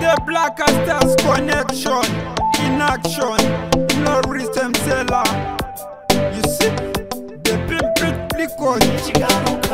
The Black Stars connection in action. Norris and Seller. You see, the pimple flickers.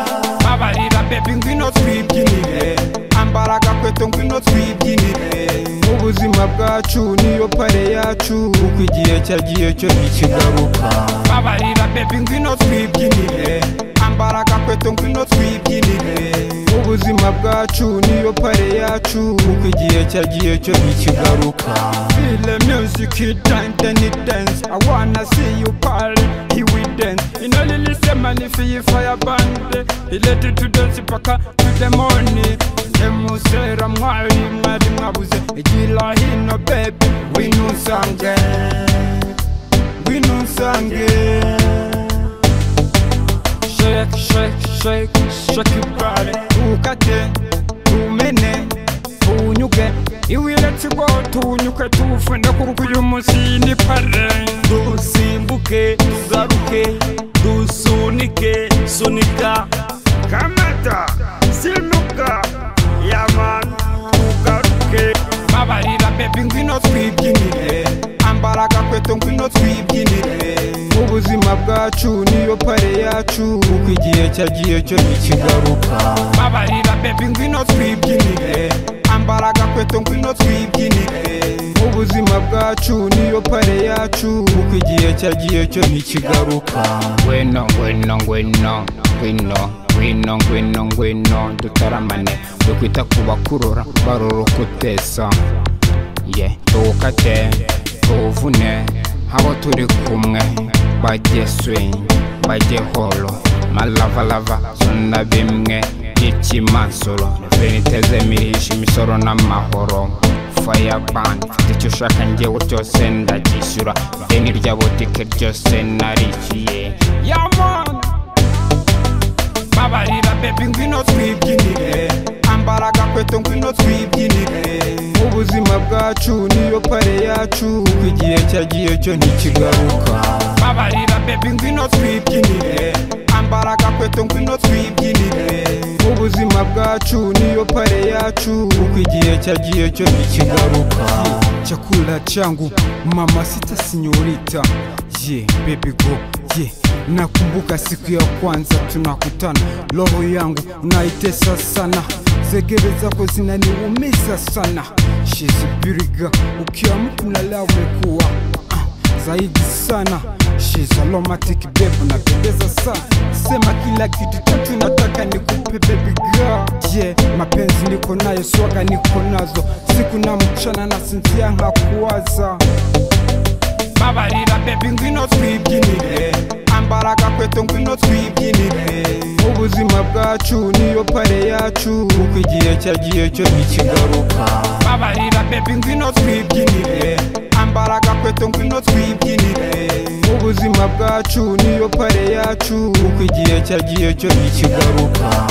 Abarira baby ngwino twibyinire ambaraga kweto ngwino twibyinire ubuzima bwacu niyo pare yacu uko igihe cyagiye cyo ntikigaruka abarira baby ngwino twibyinire ambaraga kweto ngwino twibyinire ubuzima bwacu niyo pare yacu uko igihe cyagiye cyo ntikigaruka feel the music it time then it dance I wanna see you party he will dance inalilise manifi fire band Let it to dance paka to the morning emusera mwari mwari mwabuze igira hino baby winunsange winunsange shake shake shake shake your body ukate umene unyuke iwile tigo tunyuke tufune kuruko uyu munsi ni pare dusimbuke tugaruke dusunike sunika kamata sinuka yamani tugaruke babarira baby ngwino twibyinire ambaraga kweto ngwino twibyinire ubuzima bwacu niyo pare yacu uko igihe cyagiye cyo ntikigaruka babarira baby ngwino twibyinire ambaraga kweto ngwino twibyinire ubuzima bwacu niyo pare yacu uko igihe cyagiye cyo ntikigaruka ngwino ngwino ngwino ngwino ngwino ngwino ngwino dutaramane dukwita ku bakurora baroroka utesa ye tuwukate tuwuvune abo turi kumwe bajye swing bajye holo malavalava zona bimwe y'ikimansuro veniteze mirisha imisoro n'amahoro fireband mfite icyo ushaka njyewe cyose ndagishyura deni rya butike ryose narishyuye yaman babarira baby ngwino twibyinire ambara agakweto ngwino twibyinire ubuzima bwacu niyo pare yacu uko igihe cyagiye cyo ntikigaruka babarira baby ngwino twibyinire ambara agakweto ngwino twibyinire ubuzima bwacu niyo pare yacu uko igihe cyagiye cyo ntikigaruka chakula changu mama sita sinyorita ye baby go ye nakumbuka siku ya kwanza tunakutana roho yangu unaitesa sana zegere zako zinaniumiza sana shizibiriga ukiamka unalala umekuwa ah, zaidi sana She's aromatic babe, unapendeza sana, sema kila kitu chote nataka nikupe baby girl. Yeah, mapenzi niko nayo, swaga niko nazo, siku na mchana nasinzia nkakuwaza babarira baby ngwino twibyinire ambara agakweto ngwino twibyinire ubuzima bwacu niyo pare yacu uko igihe cyagiye cyo ntikigaruka babarira baby ngwino twibyinire ambara agakweto ngwino twibyinire ubuzima bwacu niyo pare yacu uko igihe cyagiye cyo ntikigaruka